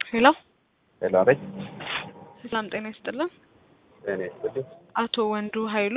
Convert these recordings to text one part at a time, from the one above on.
ሄሎ ሄሎ፣ አቤት። ሰላም ጤና ይስጥልን። እኔ ስልኝ አቶ ወንዱ ኃይሉ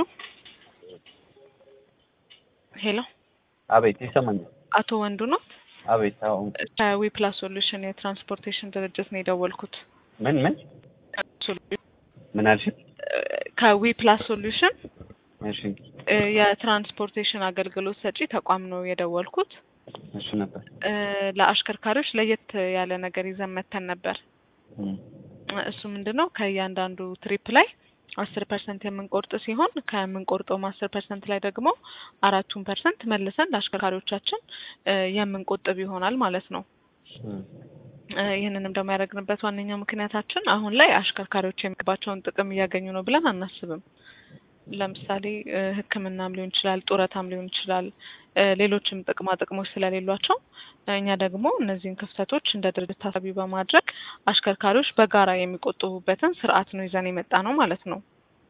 ሄሎ፣ አቤት፣ ይሰማኛል። አቶ ወንዱ ነው። አቤት። አሁን ከዊ ፕላስ ሶሉሽን የትራንስፖርቴሽን ድርጅት ነው የደወልኩት። ምን ምን ምን አልሽ? ከዊ ፕላስ ሶሉሽን እሺ፣ እ የትራንስፖርቴሽን አገልግሎት ሰጪ ተቋም ነው የደወልኩት። እሺ ነበር። እ ለአሽከርካሪዎች ለየት ያለ ነገር ይዘን መተን ነበር። እም፣ እሱ ምንድን ነው ከእያንዳንዱ ትሪፕ ላይ አስር ፐርሰንት የምንቆርጥ ሲሆን ከምንቆርጠውም አስር ፐርሰንት ላይ ደግሞ አራቱን ፐርሰንት መልሰን ለአሽከርካሪዎቻችን እ የምንቆጥብ ይሆናል ማለት ነው። እም፣ እ ይህንንም ደግሞ ያደረግንበት ዋነኛው ምክንያታችን አሁን ላይ አሽከርካሪዎች የሚገባቸውን ጥቅም እያገኙ ነው ብለን አናስብም። ለምሳሌ እ ሕክምናም ሊሆን ይችላል፣ ጡረታም ሊሆን ይችላል፣ እ ሌሎችም ጥቅማ ጥቅሞች ስለሌሏቸው እኛ ደግሞ እነዚህን ክፍተቶች እንደ ድርጅት ታሳቢ በማድረግ አሽከርካሪዎች በጋራ የሚቆጥቡበትን ስርዓት ነው ይዘን የመጣ ነው ማለት ነው።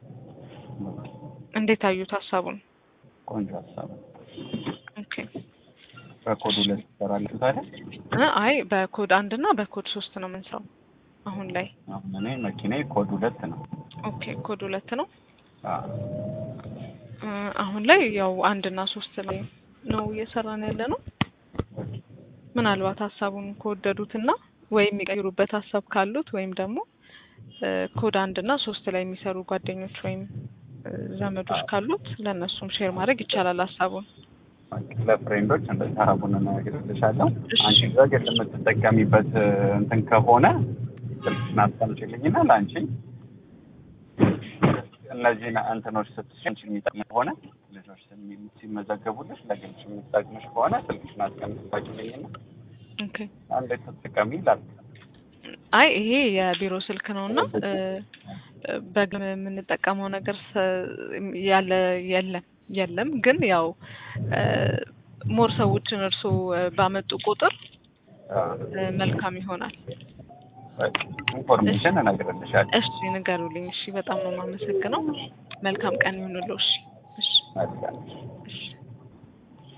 እንዴት አዩት ሀሳቡን? ቆንጆ ሀሳብ ነው። ኦኬ በኮድ ሁለት ትሰራላችሁ ታዲያ? እ አይ በኮድ አንድ እና በኮድ ሶስት ነው የምንሰራው አሁን ላይ። አሁን እኔ መኪናዬ ኮድ ሁለት ነው። ኦኬ ኮድ ሁለት ነው። አዎ፣ እ አሁን ላይ ያው አንድ እና ሶስት ላይ ነው እየሰራን ያለ ነው። ምናልባት ሀሳቡን ከወደዱትና ወይም የሚቀይሩበት ሀሳብ ካሉት ወይም ደግሞ እ ኮድ አንድ እና ሶስት ላይ የሚሰሩ ጓደኞች ወይም እ ዘመዶች ካሉት ለእነሱም ሼር ማድረግ ይቻላል ሀሳቡን። ለፍሬንዶች እንደዚህ ሀሳቡን እነግርልሻለሁ። እሺ። አንቺ በግል የምትጠቀሚበት እንትን ከሆነ ስልክሽን አስቀምጪልኝና ለአንቺ እነዚህን እንትኖች ስትሽ አንቺ የሚጠቅም ከሆነ ልጆች ስሚ- ሲመዘገቡልሽ ለግልሽ የሚጠቅምሽ ከሆነ ስልክሽን አስቀምጪልኝና ኦኬ አንዴ ተጠቀሚ ይላል። አይ ይሄ የቢሮ ስልክ ነው እና እ እ በግል የምንጠቀመው ነገር ሰ- ያለ የለም የለም ግን ያው እ ሞር ሰዎችን እርሶ ባመጡ ቁጥር እ መልካም ይሆናል። ኢንፎርሜሽን እነግርልሻለሁ። እሺ ንገሩልኝ። እሺ በጣም ነው የማመሰግነው። መልካም ቀን ይሁንልዎ። እሺ እሺ መልካም እሺ